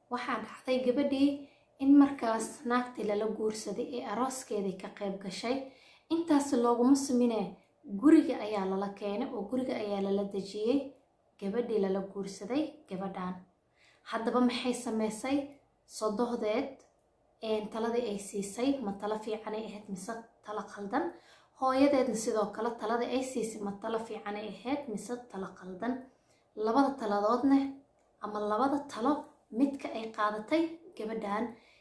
waxaa dhacday gabadhii in markaas naagtii lala guursaday ee arooskeedii ka qayb gashay intaas looguma sumine guriga ayaa lala keenay oo guriga ayaa lala dejiyey gabadhii lala guursaday gabadhan haddaba maxay sameysay sodohdeed taladii ay siisay ma talo fiicanay ahayd mise talo qaldan hooyadeedna sidoo kale taladii ay siisay ma talo fiicanay ahayd mise talo qaldan labada taladoodna ama labada talo midka ay qaadatay gabadhan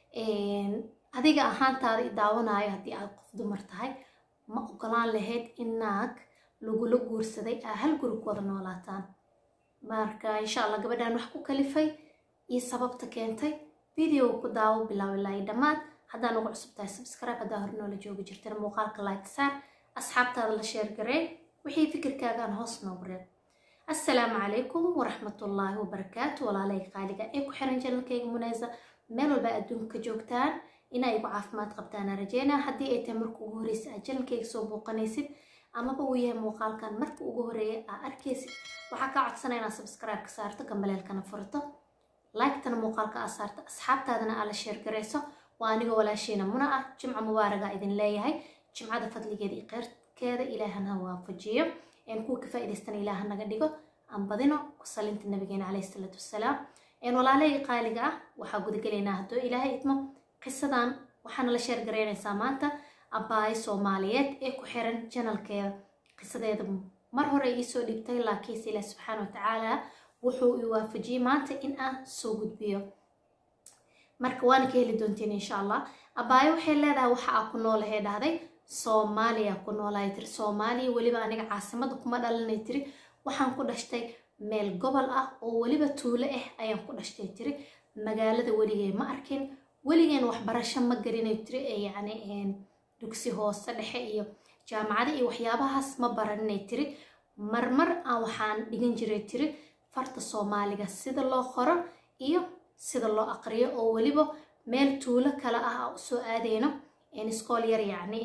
adiga ahaantaada i daawanayo haddii aad qof dumar tahay ma ogolaan lahayd in naag lagula guursaday aa hal guri ku wada noolaataan marka insha allah gabadhan wax ku kalifay iyo sababta keentay video ku daawo bilaaw ilaa iyo dhammaad haddaan ugu cusub tahay subscribe haddaa hore noola joogi jirtana muuqaalka like saar asxaabtaada la sheer garee wixii fikirkaagaan hoos noogu reeb assalaamu calaykum waraxmatullaahi wabarakaatu walaalay qaaliga ee ku xiran janalkayga munaysa meel walba adduunka joogtaan inaa igu caafimaad qabtaana rajeynaa haddii ay tahay marka ugu horreysa aad janalkayga soo booqanaysid amaba uu yahay muuqaalkan marka ugu horreeya aa arkaysid waxaa kaa codsanaya inaad subscribe ka saarto gambaleelkana furto like-tana muuqaalka aa saarto asxaabtaadana aa la sheer garayso waa aniga walaashiina muna ah jimco mubaaraga idin leeyahay jimcada fadligeeda iyo keyrkeeda ilaahana waafajiyo kuwa ka faa'idaystana ilaaha naga dhigo aan badino ku salinta nabigeena calayhi salaatu wassalaam walaalahayga qaaliga ah waxaa gudagelaynaa haddoo ilaahay idmo qisadan waxaana la sheer garaynaysaa maanta abbaayo soomaaliyeed ee ku xiran janalkeeda qisadeeda mar hore iisoo dhibtay laakiinse ilaah subxaana wa tacaala wuxuu i waafajiyey maanta in aan soo gudbiyo marka waana ka heli doontiin insha allah abbaayo waxay leedahay waxa aa ku noolahee dhahday soomaaliya ku noolahay tiri soomaaliya weliba aniga caasimada kuma dhalanay tiri waxaan ku dhashtay meel gobol ah oo weliba tuulo ah ayaan ku dhashtay tiri magaalada weligee ma arkin weligeen waxbarasho ma garinay tiri ee yacni dugsi hoose dhexe iyo jaamacada iyo waxyaabahaas ma baraninay tiri marmar aan waxaan dhigan jiray tiri farta soomaaliga sida loo qoro iyo sida loo aqriyo oo weliba meel tuulo kale ah aa usoo aadeyno iskool yar yacni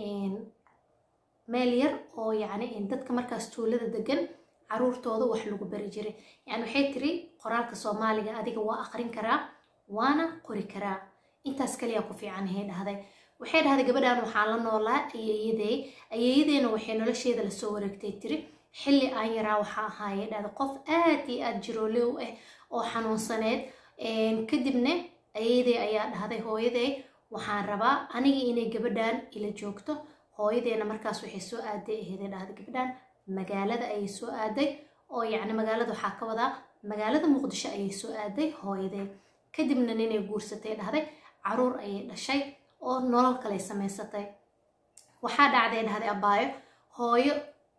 meel yar oo yacni dadka markaas tuulada degan caruurtooda wax lagu bari jiray yani waxay tiri qoraalka soomaaliga adiga waa aqrin karaa waana qori karaa intaas kaliyaa ku fiican ahay dhahday waxay dhahday gabadhan waxaan la noolaa ayeeyadey ayeeyadeena waxay nolosheeda lasoo wareegtay tiri xilli aan yaraa waxaa ahaaye dhahday qof aad iyo aad jiroole u ah oo xanuunsaneed kadibna ayeeyadey ayaa dhahday hooyadey waxaan rabaa aniga inay gabadhan ila joogto hooyadeena markaas waxay soo aaday aheeday dhahday gabadhan magaalada ayay soo aaday oo yacni magaalada waxaa ka wadaa magaalada muqdisho ayay soo aaday hooyadee kadibna ninay guursatay dhahday caruur ayay dhashay oo nolol kaley samaysatay waxaa dhacday dhahday abbaayo hooyo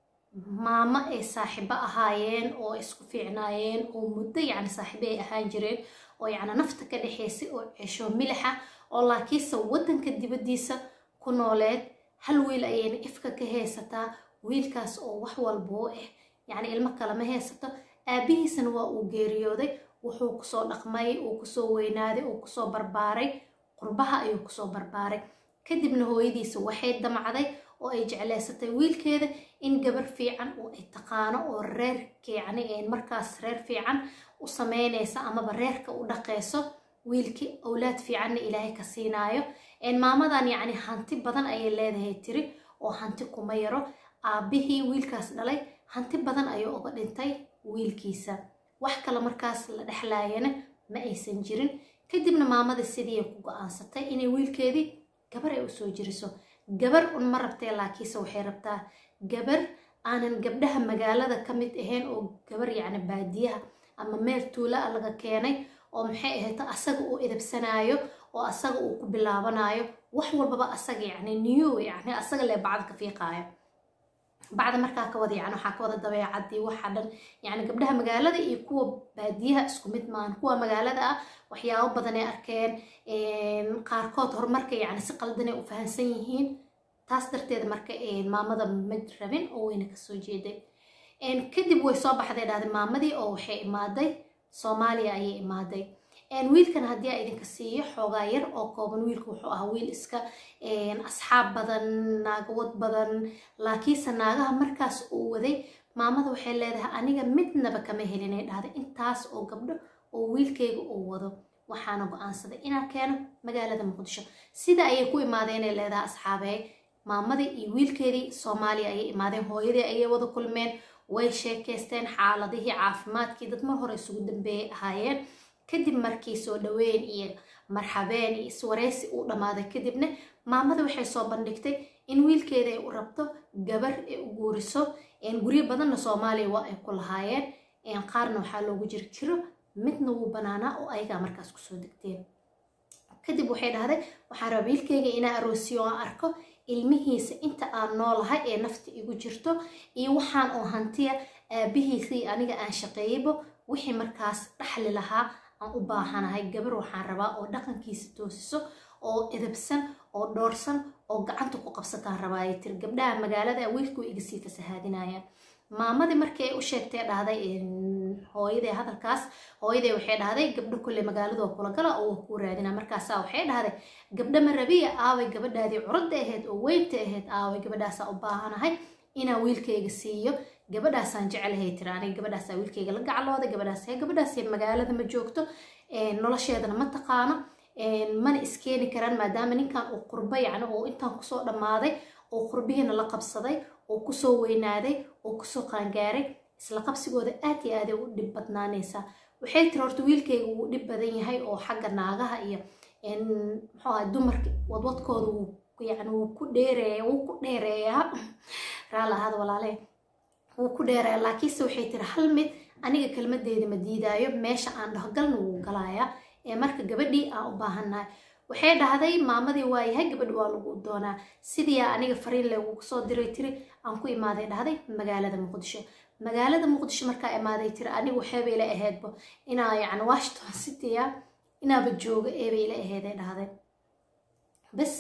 maamo ay saaxiibo ahaayeen oo isku fiicnaayeen oo muddo yacni saaxiibo ay ahaan jireen oo yacni nafta ka dhexaysay oo cesho milixa oo laakiinse waddanka dibaddiisa ku nooleed hal wiil ayayna ifka ka haysataa wiilkaas oo wax walboo ah yacni ilmo kalema haysato aabihiisana waa uu geeriyooday wuxuu kusoo dhaqmay uu kusoo weynaaday uu kusoo barbaaray qurbaha ayuu kusoo barbaaray kadibna hooyadiisa waxay damcday oo ay jecleysatay wiilkeeda in gabar fiican oo ay taqaano oo reerka yacni markaas reer fiican u sameynaysa amaba reerka u dhaqayso wiilkii awlaad fiicanna ilaahay ka siinaayo maamadan yacni hanti badan ayay leedahay tiri oo hanti kuma yaro aabbihii wiilkaas dhalay hanti badan ayuu uga dhintay wiilkiisa wax kale markaas la dhexlaayana ma aysan jirin kadibna maamada sidii ku go-aansatay inay wiilkeedii gabar ay usoo jiriso gabar un ma rabtee laakiinse waxay rabtaa gabar aanan gabdhaha magaalada ka mid ahayn oo gabar yacni baadiyaha ama meel tuula a laga keenay oo maxay ahayto asaga uu idabsanaayo oo asaga uu ku bilaabanayo wax walbaba asaga yacni new yacni asaga lee bacda ka fiiqaayo bacda markaa ka wada yani waxaa ka wada dabeecadii waxa dhan yani gabdhaha magaalada iyo kuwa baadiyaha isku mid maahan kuwa magaalada ah waxyaabo badan ay arkeen qaarkood horumarka yani si qaldanay u fahansan yihiin taas darteed marka maamada ma rabin oo weyna kasoo jeeday kadib way soo baxday dhahday maamadii oo waxay imaaday soomaaliya ayay imaaday wiilkan haddii a idinka siiyo xoogaa yar oo kooban wiilku wuxuu ahaa wiil iska asxaab badan naagawad badan laakiinse naagaha markaas uu waday maamada waxay leedahay aniga midnaba kama helinay dhahday intaas oo gabdho oo wiilkayga uu wado waxaana go-aansaday inaan keeno magaalada muqdisho sida ayay ku imaadeenay leedaha asxaabey maamadii iyo wiilkeedii soomaaliya ayay imaadeen hooyadii ayay wada kulmeen way sheekaysteen xaaladihii caafimaadkii dad mar hore isugu dambeeyay ahaayeen kadib markii soo dhaweyn iyo marxabeen iyo iswareysi uu dhammaaday kadibna maamada waxay soo bandhigtay in wiilkeeda ay u rabto gabar ay u guuriso guryo badanna soomaaliya waa ay ku lahaayeen qaarna waxaa loogu jiri jiro midna wuu banaanaa oo ayagaa markaas kusoo degteen kadib waxay dhahday waxaan rabaa wiilkeyga inaa aroosiyo aan arko ilmihiisa inta aan noolahay ee nafta igu jirto iyo waxaan oo hantiya aabihiisii aniga aan shaqeeyeybo wixii markaas dhaxli lahaa aan u baahanahay gabar waxaan rabaa oo dhaqankiisa toosiso oo edabsan oo dhoorsan oo gacanta ku qabsataan rabaayay tiri gabdhaha magaalada wiilku iga sii fasahaadinayaan maamadii markii ay u sheegtay dhahday hooyadee hadalkaas hooyadee waxay dhahday gabdho kulle magaaladoo kula gala oo kuu raadina markaasaa waxay dhahday gabdho ma rabiya aaway gabadhaadii curadda ahayd oo weynta ahayd aaway gabadhaasaa u baahanahay inaan wiilkayga siiyo gabadhaasaan jecelahay tiri aniga gabadhaasaa wiilkayga la gaclooda gabadhaas gabadhaas magaalada ma joogto nolosheedana ma taqaano mana iskeeni karaan maadaama ninkan uu qurbo yacni oo intaan kusoo dhammaaday oo qurbihiina la qabsaday oo kusoo weynaaday oo kusoo qaangaaray isla qabsigooda aad iyo aaday u dhib badnaanaysaa waxay tiri horta wiilkayga wuu dhib badan yahay oo xagga naagaha iyo muxuu ahay dumarka wadwadkooda wuu yani wuu ku dheereeya wuu ku dheereeyaa raala ahada walaalee wuu ku dheereeya laakiinse waxay tiri hal mid aniga kelmadeeda ma diidaayo meesha aan dhaho galna wuu galayaa ee marka gabadhii aan u baahannahay waxay dhahday maamadii waa yahay gabadhi waa lagu doonaa sidiiaa aniga fariin leegugu soo diray tiri aan ku imaaday dhahday magaalada muqdisho magaalada muqdisho markaa imaaday tiri aniga waxeeba ila ahaydba inaa yani washington citya inaaba jooga eeba ila aheeday dhahday bas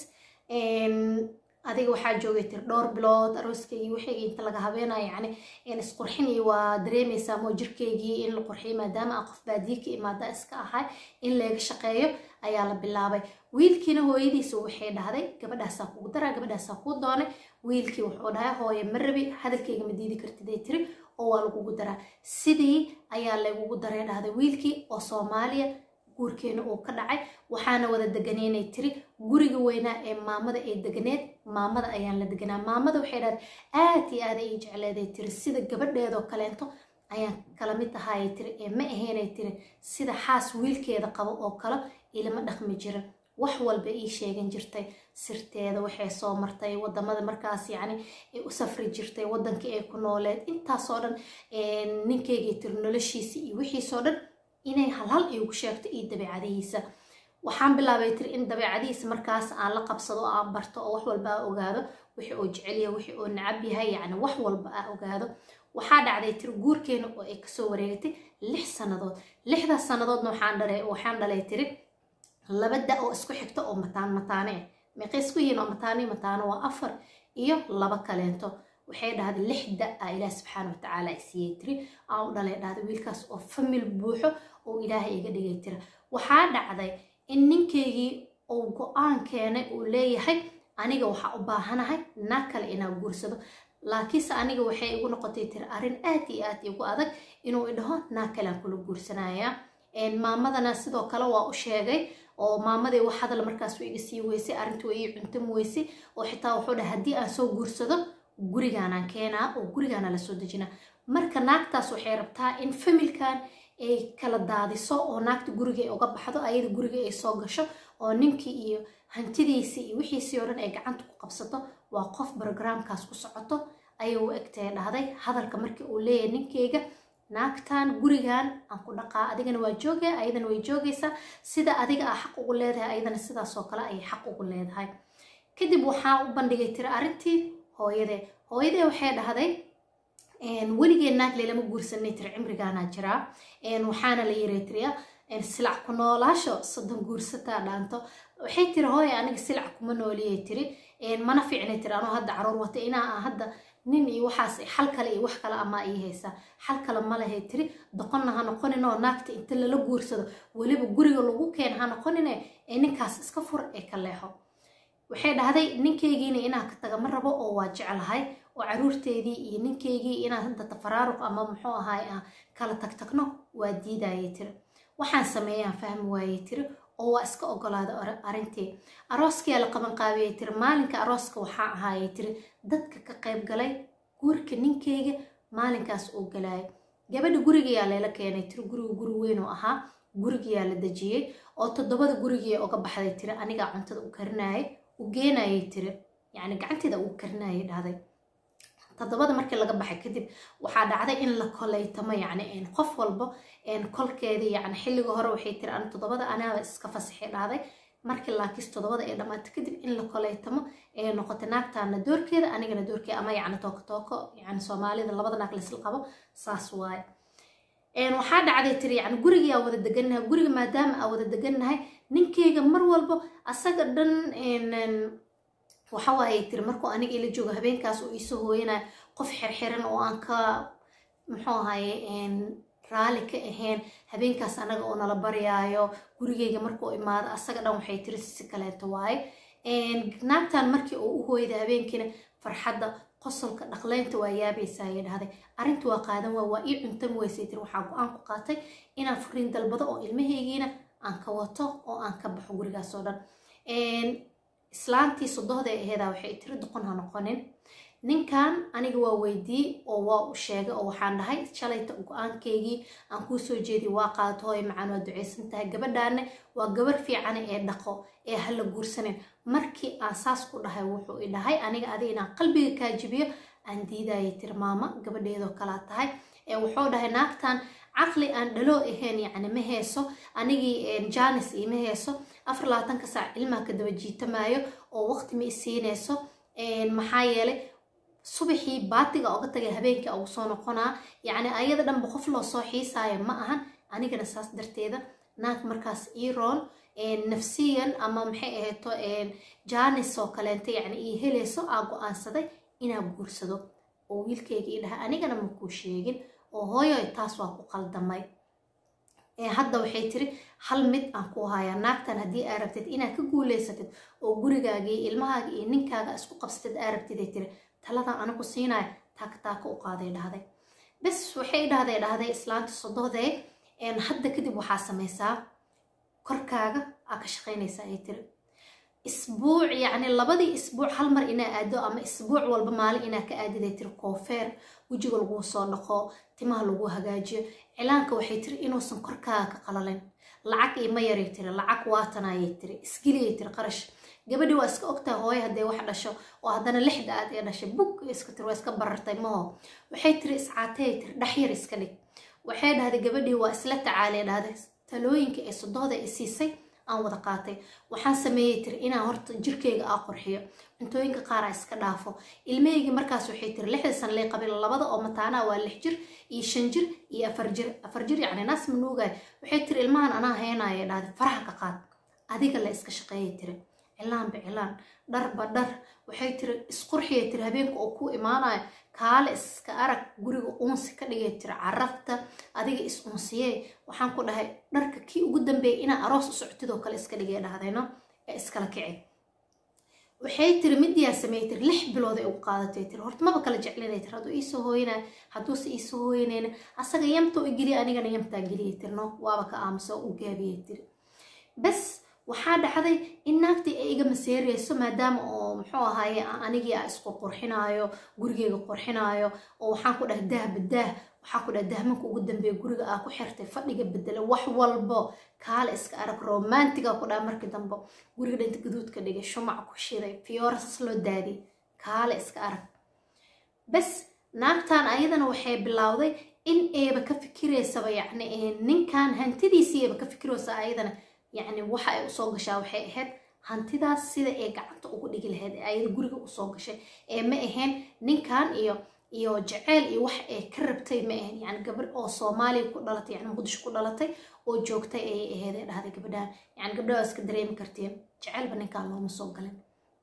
adiga waxaa joogay tiri dhowr bilood arooskaygii waxaygii inta laga habeenayo yani isqurxin iyo waa dareemaysaa moo jirkaygii in la qurxiyo maadaama aan qof baadiye ka imaada iska ahay in leega shaqeeyo ayaa la bilaabay wiilkiina hooyadiisa waxay dhahday gabadhaasaa kugu daraa gabadhaasaa kuu doonay wiilkii wuxuu dhahay hooye ma rabi hadalkayga ma diidi kartiday tiri oo waa lagugu daraa sidii ayaa lagugu daray dhahday wiilkii oo soomaaliya guurkeena uu ka dhacay waxaana wada deganeynay tiri guriga weynaa ee maamada ee deganeed maamada ayaan la deganaa maamada waxay dhahday aad iyo aad ay jecleeday tiri sida gabadheedoo kaleento ayaan kala mid ahaayay tiri ee ma ahaynay tiri sida xaas wiilkeeda qabo oo kale ilama dhaqmi jirin wax walba ii sheegan jirtay sirteeda waxay soo martay wadamada markaas yacni ay u safri jirtay wadankii ay ku nooleed intaasoo dhan ninkaygii tiri noloshiisa iyo wixiisoo dhan inay halhal iigu sheegto iyo dabeecadihiisa waxaan bilaabay tiri in dabeecadihiisa markaas aan la qabsado oo aan barto oo wax walba aa ogaado wixii oo jecelyahay wixii oo nacab yahay yacni wax walba aa ogaado waxaa dhacday tiri guurkeena oo ay kasoo wareegatay lix sannadood lixdaas sannadoodna waxaan dhalay tiri laba da oo isku xigta oo mataan mataane ah meeqay isku yihiin oo mataane mataano waa afar iyo laba kaleento waxay dhahday lix da a ilaah subxaana watacaala ay siiyey tiri aan u dhalay dhahday wiilkaas oo famil buuxo oo ilaahay iga dhigay tira waxaa dhacday in ninkaygii uu go-aan keenay uu leeyahay aniga waxaa u baahanahay naag kale inaa guursado laakiinse aniga waxay igu noqotay tiri arrin aad iyo aad igu adag inuu idhaho naag kale aan kula guursanaya maamadana sidoo kale waa u sheegay oo maamadii wax hadal markaas way iga sii weysay arrintii way ii cuntam weysay oo xitaa wuxuu dhahay haddii aan soo guursado gurigaanaan keenaa oo gurigaana lasoo dejinaa marka naagtaas waxay rabtaa in familkan ay kala daadiso oo naagta guriga ay uga baxdo ayada guriga ay soo gasho oo ninkii iyo hantidiisii iyo wixiisii oo dhan ay gacanta ku qabsato waa qof brogramkaas ku socoto ayay u egtay dhahday hadalka markii uu leeyahay ninkeyga naagtan gurigan aan ku dhaqaa adigana waa joogaya ayadana way joogaysaa sida adiga aa xaq ugu leedahay ayadana sidaasoo kale ayay xaq ugu leedahay kadib waxaa u bandhigay tiri arrintii hooyadee hooyadee waxay dhahday weligee naagle lama guursanay tiri cimrigaanaa jiraa waxaana la yiray tiriya silac ku noolaasho soddon guursataa dhaanto waxay tiri hooye aniga silac kuma nooliyay tiri mana fiicnay tiri anoo hadda caruur wata inaa hadda nin iyo waxaas xal kale iyo wax kale amaa ii haysaa xal kale ma lahay tiri doqonna ha noqonin oo naagta inta lala guursado weliba guriga lagu keen ha noqonine ee ninkaas iska fur ee ka leexo waxay dhahday ninkaygiina inaan ka taga ma rabo oo waa jeclahay oo caruurteedii iyo ninkaygii inaan hadda tafaraaruq ama muxuu ahaay kala tagtagno waa diidayay tiri waxaan sameeyaan fahmi waayey tiri oo waa iska ogolaada arrintii arooskiyaa la qaban qaabiyay tiri maalinka arooska waxaa ahaayay tiri dadka ka qayb galay guurka ninkeyga maalinkaas uu galaayay gabadha gurigayaa layla keenay tiri guriga guri weyn oo ahaa gurigayaa la dejiyey oo toddobada gurigii uga baxday tiri anigaa cuntada u karinayay u geenayay tiri yacni gacanteeda uu karinayay dhahday toddobada markii laga baxay kadib waxaa dhacday in la kolaytamo yacni qof walba kolkeedii yacni xilliga hore waxay tiri an toddobada anaaba iska fasaxay dhahday markii laakiis toddobada ay dhammaatay kadib in la kolaytamo ee noqotay naagtaana doorkeeda anigana doorkeeda ama yacni tooko tooko yacni soomaalida labada naag laysla qabo saas waaye waxaa dhacday tiri yani guriga aa wada degannahay guriga maadaama aa wada degannahay ninkeyga mar walba asaga dhan waxa waaye tiri markuu aniga ila joogo habeenkaas uu iisoo hooyanayo qof xirxiran oo aan ka muxuu ahaye raali ka ahayn habeenkaas anaga oo nala baryaayo gurigeyga markuu imaado asaga dhan waxay tiri si kaleeto waaye naagtan markii uu u hooyada habeenkiina farxadda qosolka dhaqleynta waa yaabaysa ayay dhahday arrinta waa qaadan waa waa ii cuntan weysay tiri waxaa go-aan ku qaatay inaan furiin dalbado oo ilmahaygiina aan ka wato oo aan ka baxo gurigaas oo dhan islaantii sodohday aheedaa waxay tiri doqon ha noqonin ninkan aniga waa weydii oo waa u sheegay oo waxaan dhahay shalayta go-aankeygii aan kuu soo jeediy waa qaadato hooy macaan waa ducaysan tahay gabadhaane waa gabar fiicane ee dhaqo ee hala guursanin markii aan saas ku dhahay wuxuu i dhahay aniga adiga inaan qalbiga kaa jibiyo aan diidayay tiri maama gabadheedoo kalaa tahay ee wuxuu dhahay naagtan caqli aan dhaloo ahayn yacni ma heeso anigii janis iima heeso afar labaatanka saac ilmaha ka daba jiitamaayo oo waqti ma isiinayso maxaa yeelay subaxii baatiga oga tagay habeenkii ugu soo noqonaa yacni ayada dhanba qof loo soo xiisaayo ma ahan anigana saas darteeda naag markaas iroon nafsiyan ama maxay ahayto janis oo kaleenta yacni ii helayso aa go-aansaday inaa guursado oo wiilkayga ii dhahay anigana ma kuu sheegin oo hooyoy taas waa ku qaldamay hadda waxay tiri hal mid aan ku hayaa naagtan haddii aa rabtid inaad ka guuleysatid oo gurigaaga iyo ilmahaaga iyo ninkaaga isku qabsatid aa rabtid ay tiri taladan anigu siinaya taaka taaka u qaaday dhahday bes waxay dhahday dhahday islaanta sodohdee hadda kadib waxaa samaysaa korkaaga aa ka shaqaynaysaa ay tiri isbuuc yacni labadii isbuuc hal mar inaa aado ama isbuuc walba maalin inaa ka aadiday tiri koofeer wejiga laguu soo dhaqo timaha lagu hagaajiyo cilaanka waxay tiri inuusan korkaaga ka qalalin lacag ima yaray tiri lacag waatanayay tiri isgeliyay tiri qarash gabadhii waa iska ogtahay hooyo hadday wax dhasho oo haddana lixda aad ee dhashay bug iska tiri waa iska barartay maho waxay tiri iscaatayay tiri dhaxyar iska dhig waxay dhahday gabadhii waa isla tacaalay dhahday talooyinka ee sodohda i siisay aan wada qaatay waxaan sameeyey tiri inaan horta jirkeyga aa qorxiyo cuntooyinka qaar aa iska dhaafo ilmahaygii markaas waxay tiri lixda san lay qabin labada oo mataanaa waa lix jir iyo shan jir iyo afar jir afar jir yacni naas ma nuugay waxay tiri ilmahan anaa haynaya dhahday faraha ka qaad adiga la iska shaqeeyay tiri cilaanba cilaan dharba dhar waxay tiri isqurxiyay tiri habeenka oo ku imaanayo kaale iska arag guriga uunsi ka dhigay tiri carafta adiga is unsiyee waxaan ku dhahay dharka kii ugu dambeeyay inaa aroos u socotidoo kale iska dhigay dhahdayno ee iskala kici waxay tiri midiyaa sameeyey tiri lix bilood ay ugu qaadatay tiri horta maba kala jeclinay tiri hadduu iisoo hooyinay hadduuse iisoo hooyinayna asaga yamta u geliya anigana yamtaa geliyay tiri no waaba ka aamusa oo u gaabiyay tiri bas waxaa dhacday in naagtii ay iga maseereyso maadaama oo muxuu ahaaye anigii a isku qurxinaayo gurigeyga qurxinaayo oo waxaan ku dhahay daah badaah waxaa ku dhahay dahmanka ugu dambeeya guriga aa ku xirtay fadhiga bedela wax walbo kaale iska arag romantiga ku dhaha markii dambe guriga dhinta gaduudka dhigay shumac ku shiday fiyoorasas loo daadiyay kaale iska arag bas naagtan ayadana waxay bilowday in eeba ka fikireysaba yacni ninkan hantidiisii eeba ka fikireysa ayadana yacni waxa ay usoo gashaa waxay ahayd hantidaas sida ay gacanta ugu dhigi lahayd ee ayada guriga usoo gashay ee ma ahayn ninkan iyo iyo jaceyl iyo wax ay ka rabtay ma ahayn yani gabadh oo soomaaliya ku dhalatay yani muqdisho ku dhalatay oo joogtay ayay ahayd ee dhahday gabadhahan yani gabdhaha waa iska dareemi kartiin jaceylba ninkan looma soo galin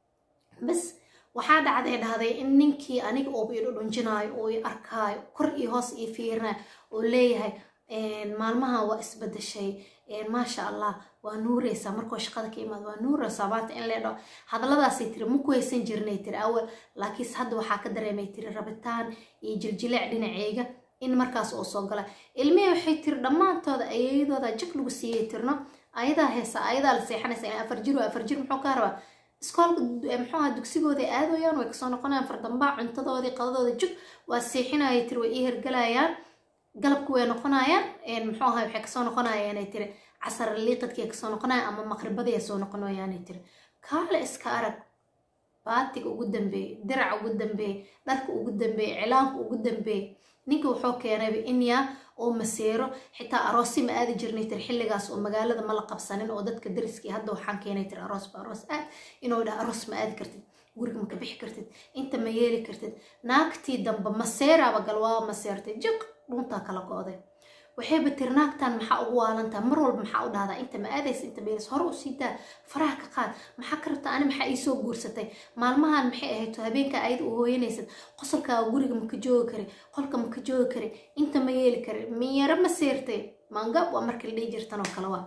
bas waxaa dhacday dhahday in ninkii aniga ooba i dhudhunjinaayo oo i arkaayo kor iyo hoos ii fiirinayo oo leeyahay maalmahan waa isbedeshay maasha allah waa nuureysaa markoo shaqada ka imaad waa nuureysaa maanta in leedho hadalladaasay tiri ma ku haysan jirnay tiri awal laakiinse hadda waxaa ka dareemay tiri rabitaan iyo jiljileec dhinaceyga in markaas oo soo gala ilmihii waxay tiri dhammaantooda ayadooda jag lagu siiyey tirno ayadaa heesa ayadaa la seexanaysa in afar jir afar jir muxuu ka rabaa iskoolka muxuu aha dugsigooda aadayaan way kasoo noqonayaan fardambaa cuntadoodii qadadooda jug waa seexinayay tiri way ii hergalayaan galabku way noqonayaan muxuu aha waxay kasoo noqonayaanay tiri casar liiqadkii kasoo noqonayaan ama maqribadii soo noqonayaanay tiri kaale iska arag baatiga ugu dambeeyey diraca ugu dambeeyey dharka ugu dambeeyey cilaanka ugu dambeeyey ninka wuxuu keenayba inyaa oo maseero xitaa aroosi ma aadi jirnay tir xilligaas oo magaalada ma la qabsanin oo dadka dariskii hadda waxaan keenay tir aroos ba aroos aad inuu dhaha aroos ma aadi kartid guriga maka bixi kartid inta ma yeeli kartid naagtii dambe maseeraaba gal waa maseertay jiq dhuntaa kala go-day waxayba tiri naagtan maxaa ugu waalantaa mar walba maxaa u dhahdaa inta ma aadaysa inta ma yeelaysa hore u sii daa faraha ka qaad maxaa ka rabtaa ani maxaa iisoo guursatay maalmahan maxay ahayd habeenka ayada u hooyanaysad qosolkaaga guriga maka joogi kari qolka maka joogi kari inta ma yeeli kari miyaro ma seertay maangab waa markii la dhihi jirtan oo kale waa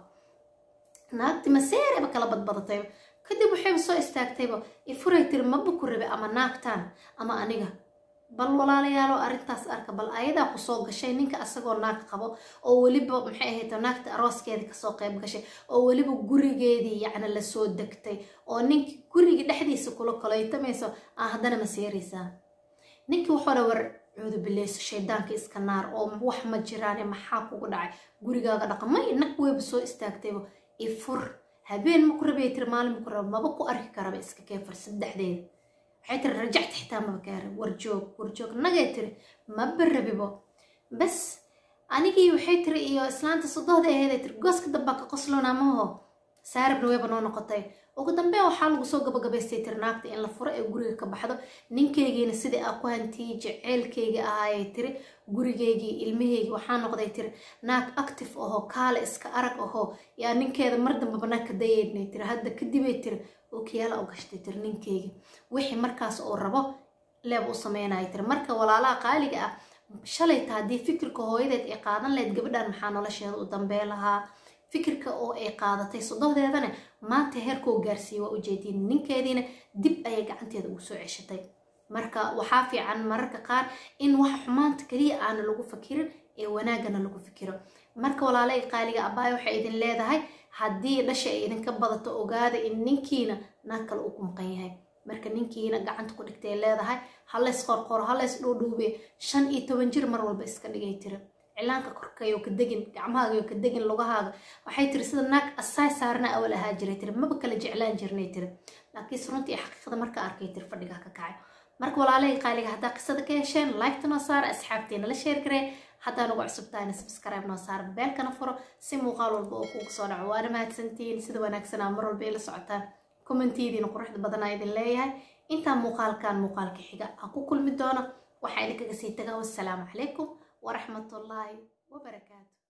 naagti ma seerayba kala badbadatayba kadib waxayba soo istaagtayba ifuray tiri maba ku rabe ama naagtan ama aniga bal walaalayaalo arrintaas arka bal ayadaa kusoo gashay ninka asagoo naag qabo oo weliba maxay ahayd naagta arooskeedii kasoo qayb gashay oo weliba gurigeedii yacni lasoo degtay oo ninki gurigii dhexdiisa kula kolaytamayso aa haddana ma seeraysaa ninkii wuxuu dha war cuudu bileyso shaydaanka iska naar oo wax ma jiraane maxaa kugu dhacay gurigaaga dhaqmay nag weyba soo istaagtayba ifur habeen ma ku rabay tiri maalin ma ku raba maba ku arki karaba iska keefar saddexdeeda waxay tiri rajacta xitaa maba gaara warjoog warjoog nagay tiri maba rabibo bas anigii waxay tiri iyo islaanta sodohda aheeday tiri gooska dambaa ka qoslona maho saaribna weyba noo noqotay ugu dambeyn waxaa lagu soo gabagabaystay tiri naagta in la furo ee guriga ka baxdo ninkeygiina sidai aa ku hantiyey jeceylkeyga ahaayay tiri gurigeygii ilmaheygii waxaa noqday tiri naag active ahoo kaale iska arag ahoo yaa ninkeeda mar dambaba naag ka dayeynay tiri hadda kadibay tiri ookiyaala u gashtay tiri ninkeyga wixii markaas oo rabo leeb u sameynaya tiri marka walaalaha qaaliga ah shalayta haddii fikirka hooyadeed ay qaadan lahayd gabadhan maxaa nolosheeda u dambee lahaa fikirka oo ay qaadatay sodohdeedana maanta heerkoo gaarsiiyey waa ujeediin ninkeediina dib ayay gacanteeda ugu soo ceshatay marka waxaa fiican mararka qaar in wax xumaanta keliya aana lagu fakirin ee wanaagana lagu fikiro marka walaalay qaaliga abbaay waxay idin leedahay haddii dhasha ay idinka badato ogaada in ninkiina naag kale uu ku maqan yahay marka ninkiina gacanta ku dhigtay leedahay halays qorqoro halays dhuudhuube shan iyo toban jir mar walba iska dhigay tira cilaanka korkayo ka degin gacmahaaga ka degin lugahaaga waxay tiri sida naag asaay saarna awal ahaa jiray tiri maba kala jeclaan jirnay tiri laakiinse runtii xaqiiqada marka arkay tiri fadhigaa ka kacay marka walaalahii qaaliga haddaa qisada ka hesheen liketa noo saara asxaabteena la sheer garee haddaa nagu cusubtahayna subscribe noo saara beelkana furo si muuqaal walba oo kugu soo dhaco waana mahadsantihiin sida wanaagsanaa mar walba ay la socotaan kommentidiina quruxda badanaa idin leeyahay intaa muuqaalkan muuqaalka xiga ha ku kulmi doono waxaa idinkaga sii tagaa wassalaamu calaykum waraxmatullaahi wabarakaatu